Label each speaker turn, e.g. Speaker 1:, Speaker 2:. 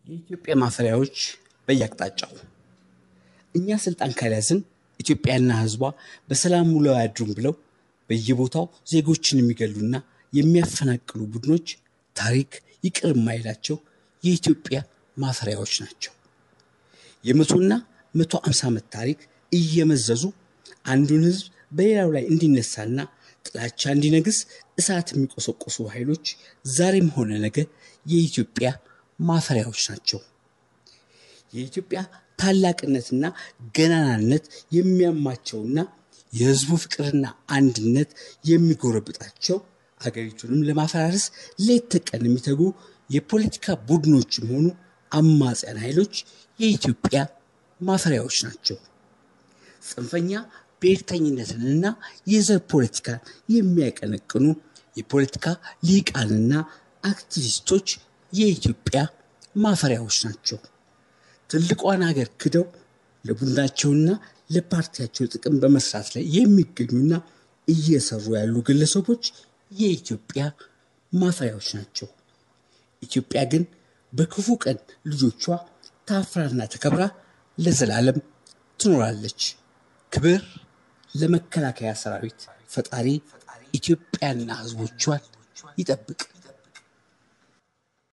Speaker 1: የኢትዮጵያ ማፈሪያዎች በየአቅጣጫው እኛ ስልጣን ካልያዝን ኢትዮጵያና ሕዝቧ በሰላም ውለው አያድሩም ብለው በየቦታው ዜጎችን የሚገሉና የሚያፈናቅሉ ቡድኖች ታሪክ ይቅር የማይላቸው የኢትዮጵያ ማፈሪያዎች ናቸው። የመቶና መቶ አምሳ ዓመት ታሪክ እየመዘዙ አንዱን ሕዝብ በሌላው ላይ እንዲነሳና ጥላቻ እንዲነግስ እሳት የሚቆሰቆሱ ኃይሎች ዛሬም ሆነ ነገ የኢትዮጵያ ማፈሪያዎች ናቸው። የኢትዮጵያ ታላቅነትና ገናናነት የሚያማቸውና የህዝቡ ፍቅርና አንድነት የሚጎረብጣቸው አገሪቱንም ለማፈራረስ ሌት ተቀን የሚተጉ የፖለቲካ ቡድኖችም ሆኑ አማጽያን ኃይሎች የኢትዮጵያ ማፈሪያዎች ናቸው። ጽንፈኛ ብሔርተኝነትንና የዘር ፖለቲካን የሚያቀነቅኑ የፖለቲካ ሊቃንና አክቲቪስቶች የኢትዮጵያ ማፈሪያዎች ናቸው። ትልቋን ሀገር ክደው ለቡድናቸውና ለፓርቲያቸው ጥቅም በመስራት ላይ የሚገኙና እየሰሩ ያሉ ግለሰቦች የኢትዮጵያ ማፈሪያዎች ናቸው። ኢትዮጵያ ግን በክፉ ቀን ልጆቿ ታፍራና ተከብራ ለዘላለም ትኖራለች። ክብር ለመከላከያ ሰራዊት። ፈጣሪ ኢትዮጵያና ሕዝቦቿን ይጠብቅ።